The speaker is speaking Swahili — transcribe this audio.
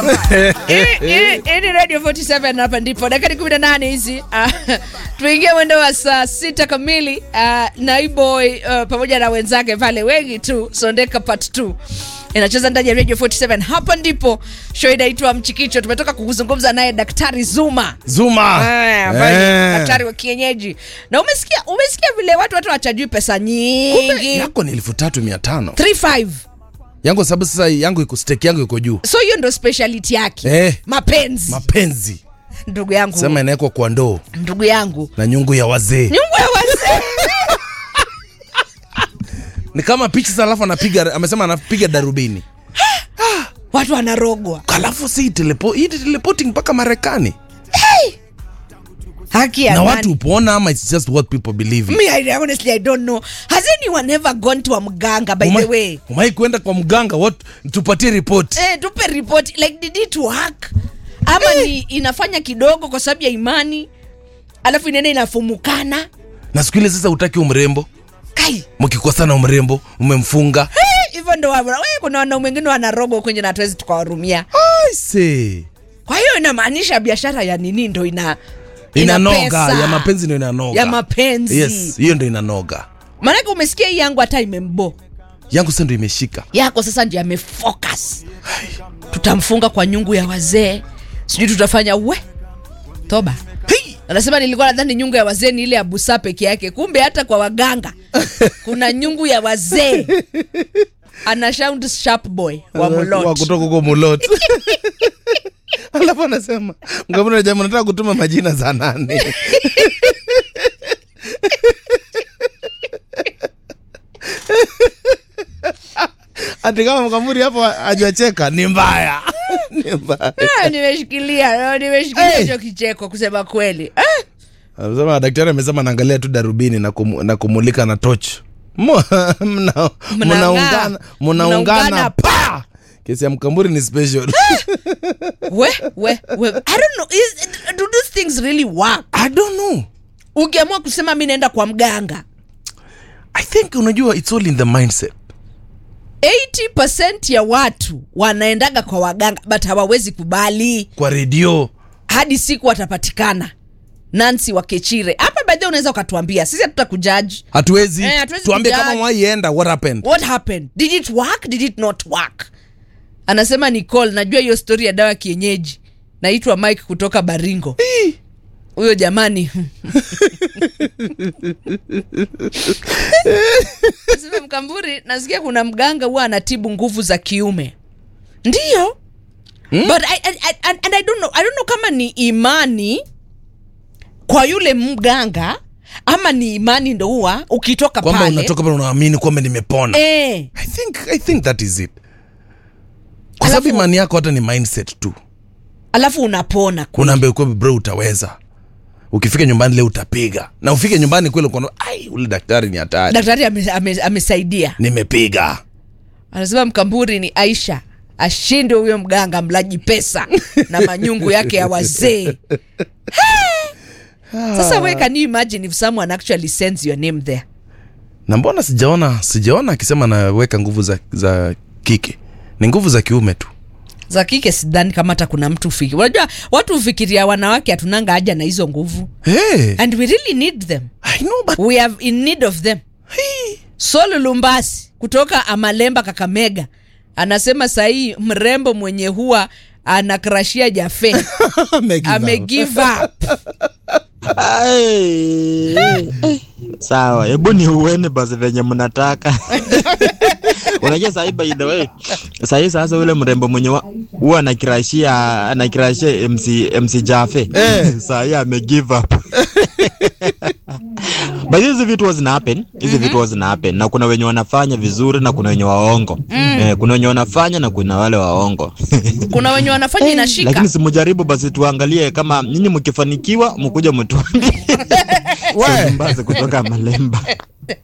Hii ni Radio 47 hapa ndipo dakika 18 hizi. Ah, tuingie mwendo wa saa sita kamili. Ah, Naiboy uh, pamoja na wenzake pale wengi tu Sondeka part 2 inacheza ndani ya Radio 47. Hapa ndipo show inaitwa Mchikicho. Tumetoka kuzungumza naye Daktari Zuma. Zuma. Ah, ambaye ni Eh. daktari wa kienyeji. Na umesikia umesikia vile watu watu wachajui pesa Kumbe nyingi. yako ni elfu tatu mia tano 35. yangu sababu sasa yangu iko stake yangu iko juu So hiyo ndo speciality yake. Eh. Mapenzi. mapenzi ndugu yangu. sema inawekwa kwa ndoo ndugu yangu. na nyungu ya wazee Nyumba ya wazee. ni kama picha sasa alafu anapiga amesema anapiga darubini watu wanarogwa alafu si telepo, hii teleporting mpaka marekani haki ya na nani? watu upona ama it's just what people believe in? Me, I, honestly I don't know. Has anyone ever gone to a mganga by the way? umai kwenda kwa mganga what tupatie report Eh, tupe report like did it work? Ama ni inafanya kidogo kwa sababu ya imani alafu inaenda inafumukana na siku ile sasa utaki umrembo kai mkikosana umrembo umemfunga Eh, hivyo ndo wa- we, kuna wanaume wengine wanarogwa kwenye na hatuwezi tukawarumia I say. kwa hiyo inamaanisha biashara ya nini ndo ina ina inanoga pesa. ya mapenzi ndo inanoga Ya mapenzi. yes hiyo ndo inanoga maanake umesikia hii yangu hata imembo yangu sasa ndo imeshika yako sasa ndio amefocus tutamfunga kwa nyungu ya wazee sijui tutafanya we toba hey! anasema nilikuwa nadhani nyungu ya wazee ni ile ya busa peke yake kumbe hata kwa waganga kuna nyungu ya wazee ana sound sharp boy wa wa mulot kutoka huko mulot alafu anasema mgavana jamaa nataka kutuma majina za nane ati kama mkamuri hapo ajacheka ni mbaya ni mbaya Ah, nimeshikilia nimeshikilia Hey. hicho kicheko kusema kweli Ah, Anasema daktari amesema naangalia tu darubini na, kum, na kumulika na toch mnaungana mna, mnaungana Mnaungana mnaungana pa kesi ya mkamburi ni special we we we i don't know is, do these things really work i don't know ukiamua kusema mi naenda kwa mganga i think unajua it's all in the mindset 80% ya watu wanaendaga kwa waganga but hawawezi kubali kwa redio hadi siku watapatikana nansi wakechire hapa baadhi unaweza ukatuambia sisi hatuta kujaji hatuwezi Eh, hatuwezi tuambie kujudge. kama waienda what happened what happened did it work did it not work anasema nicole najua hiyo stori ya dawa ya kienyeji naitwa mike kutoka baringo huyo jamani Nasema mkamburi nasikia kuna mganga huwa anatibu nguvu za kiume ndiyo hmm? but I, I, I, and I don't know, I don't know kama ni imani kwa yule mganga ama ni imani ndo huwa ukitoka kwamba pale unatoka pale unaamini kwamba nimepona eh, i think i think that is it kwa Alafu- sababu imani yako hata ni mindset tu alafu unapona kweli. unaambia kwamba bro utaweza ukifika nyumbani leo utapiga na ufike nyumbani kweli ukaona ai ule daktari ni hatari daktari ame- ame- amesaidia nimepiga anasema mkamburi ni aisha ashinde huyo mganga mlaji pesa na manyungu yake ya wazee sasa we can you imagine if someone actually sends your name there na mbona sijaona sijaona akisema naweka nguvu za, za kike ni nguvu za kiume tu za kike sidhani kama hata kuna mtu fikiri unajua watu hufikiria wanawake hatunanga haja na hizo nguvu hey, and we really need them I know, but, we have in need of them hey. Solo Lumbasi kutoka Amalemba Kakamega anasema sahii mrembo mwenye huwa anakrashia Jafe Amegive up. amegive up. Ai, eh, sawa hebu ni uene basi venye mnataka unajua sahii by the way sahii sasa ule mrembo mwenye wa- huwa anakirashia anakirashia mc mc jafe Eh. sahii amegive up but hizi vitu huwa zina happen hizi vitu huwa zina happen na kuna wenye wanafanya vizuri na kuna wenye waongo eh, kuna wenye wanafanya na kuna wale waongo Kuna wenye wanafanya inashika lakini simujaribu basi tuangalie kama nyinyi mkifanikiwa mkuja mtuambie We. Mbazi kutoka Malemba.